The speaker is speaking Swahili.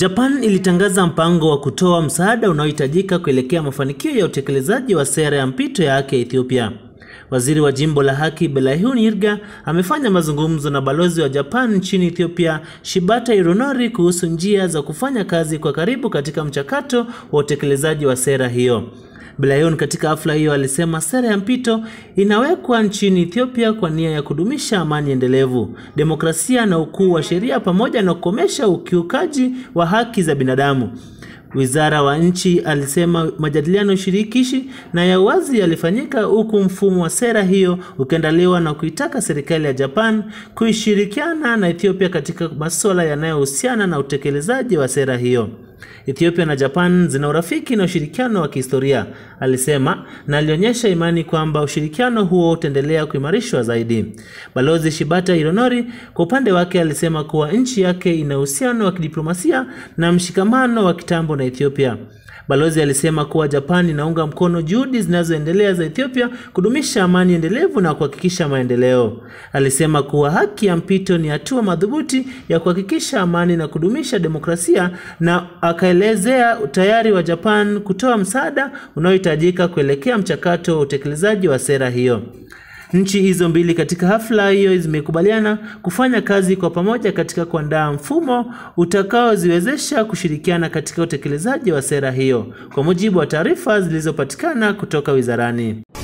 Japan ilitangaza mpango wa kutoa msaada unaohitajika kuelekea mafanikio ya utekelezaji wa sera ya mpito ya haki ya Ethiopia. Waziri wa jimbo la haki Belahiun Hirga amefanya mazungumzo na balozi wa Japan nchini Ethiopia Shibata Hironori kuhusu njia za kufanya kazi kwa karibu katika mchakato wa utekelezaji wa sera hiyo. Belahiun katika hafla hiyo alisema sera ya mpito inawekwa nchini Ethiopia kwa nia ya kudumisha amani endelevu, demokrasia na ukuu wa sheria pamoja na kukomesha ukiukaji wa haki za binadamu. Wizara wa nchi alisema majadiliano shirikishi na ya wazi yalifanyika huku mfumo wa sera hiyo ukiandaliwa na kuitaka serikali ya Japan kuishirikiana na Ethiopia katika masuala yanayohusiana na utekelezaji wa sera hiyo. Ethiopia na Japan zina urafiki na ushirikiano wa kihistoria, alisema, na alionyesha imani kwamba ushirikiano huo utaendelea kuimarishwa zaidi. Balozi Shibata Hironori kwa upande wake alisema kuwa nchi yake ina uhusiano wa kidiplomasia na mshikamano wa kitambo na Ethiopia. Balozi alisema kuwa Japan inaunga mkono juhudi zinazoendelea za Ethiopia kudumisha amani endelevu na kuhakikisha maendeleo. Alisema kuwa haki ya mpito ni hatua madhubuti ya kuhakikisha amani na kudumisha demokrasia na akaelezea utayari wa Japan kutoa msaada unaohitajika kuelekea mchakato wa utekelezaji wa sera hiyo. Nchi hizo mbili katika hafla hiyo zimekubaliana kufanya kazi kwa pamoja katika kuandaa mfumo utakaoziwezesha kushirikiana katika utekelezaji wa sera hiyo, kwa mujibu wa taarifa zilizopatikana kutoka wizarani.